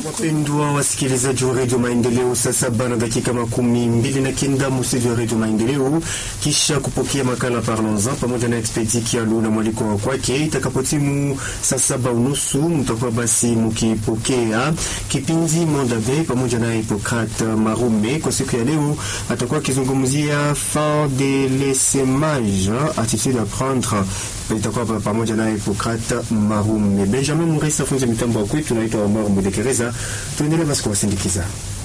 Wapendwa wasikilizaji wa redio Maendeleo, saa saba na dakika makumi mbili na kenda museji wa redio Maendeleo, kisha kupokea makala Parlons-en pamoja na Expedi Kialu na mwaliko wa kwake. Itakapotimu saa saba unusu mtakuwa basi mukipokea kipindi Mondabe pamoja na Hipokrate Marume. Kwa siku ya leo atakuwa akizungumzia fin de l'essemage attitude à prendre itakuwa pamoja na Hipokrate Marume. Benjamin Muresa funza mitambo wa kwetu, naitwa Omar Mudekereza. Tuendelee basi kuwasindikiza.